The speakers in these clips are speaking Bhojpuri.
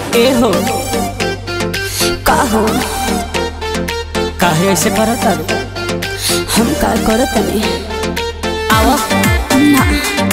ए हो का हो काहे ऐसे करत तारू हम का करत तनी आवा ना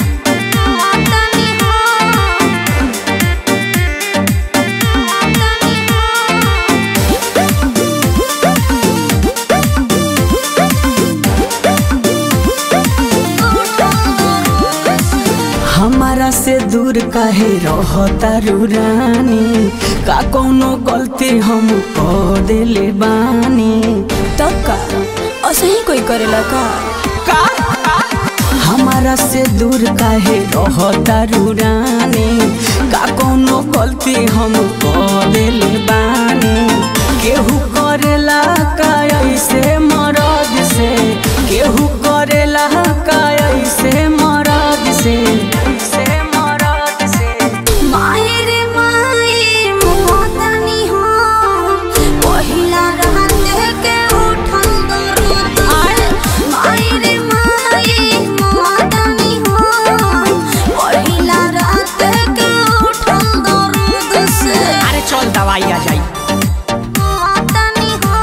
हमारा से दूर काहे रहता रानी का कोनो गलती हम कर देले बानी तब का ऐसे ही कोई करेला का का हमारा से दूर काहे रहता रानी का कोनो गलती हम कर देले बानी केहू करेला का ऐसे मरद से केहू करेला का ऐसे मरद से से मरद से माए रे माए मोहतनी हो पहिला रात के उठल दर्द माए रे माए मोहतनी हो पहिला रात के उठल दर्द से अरे चल दवाई आ जाई मोहतनी हो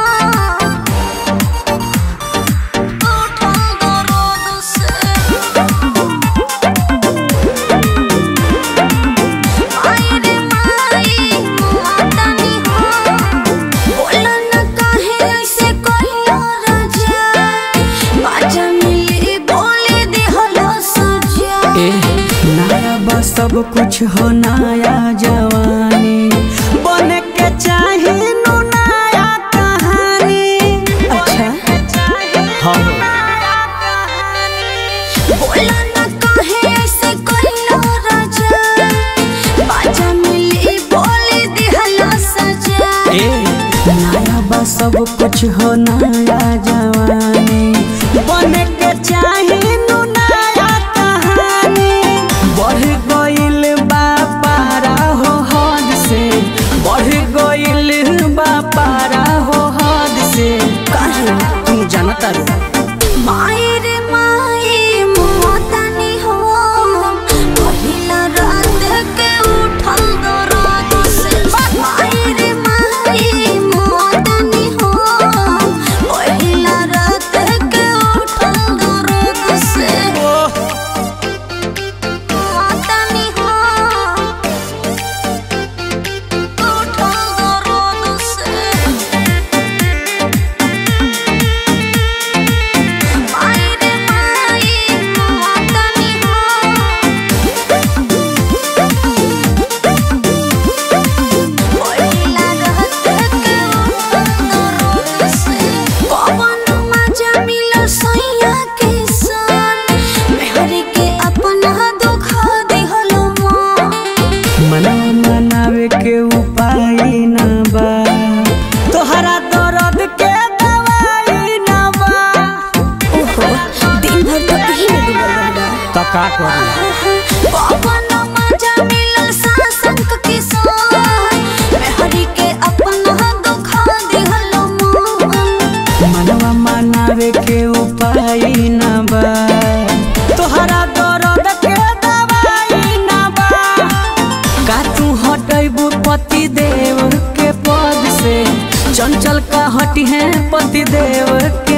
उठल दर्द से माई रे माई मोहतनी हो बोला न काहे ऐसे कहियो राजा बाजा मिली बोले देहलो सजा ए नया बा सब कुछ हो नया जवानी बने के चाहे नु नया कहानी अच्छा हाँ बोला न काहे ऐसे कहियो राजा बाजा मिली बोले देहलो सजा ए नया बा सब कुछ हो नया जवानी बने के चाहे नु नया कहानी बढ़ गइल बा पारा हो हद से बढ़ गइल बा पारा हो हद से काहे तुम जानता रो माए रे माए मोहतनी हो पहिला रात के उठल दर्द से माए रे माए मोहतनी हो पहिला रात के उठल दर्द से मोहतनी हो उठल दर्द से माई रे माई मोहतनी हो पहिला रात के उठल से पवन मजा मिलो सैया के सन मेहरी के अपना दुखा दिहलो मन मनवा मनावे के उपाय ना बा तोहरा दर्द के दवाई ना बा ओहो दिन भर तो यही में डूबल रहला तो का करी पवन मजा मिलल सासंक किसान मेहरी के अपना दुखा दिहलो मन मनवा मनावे के उपाय ना बा तोहरा दर्द के दवाई ना बा का तू हटैबू पति देव के पद से चंचल का हटी है पति देव के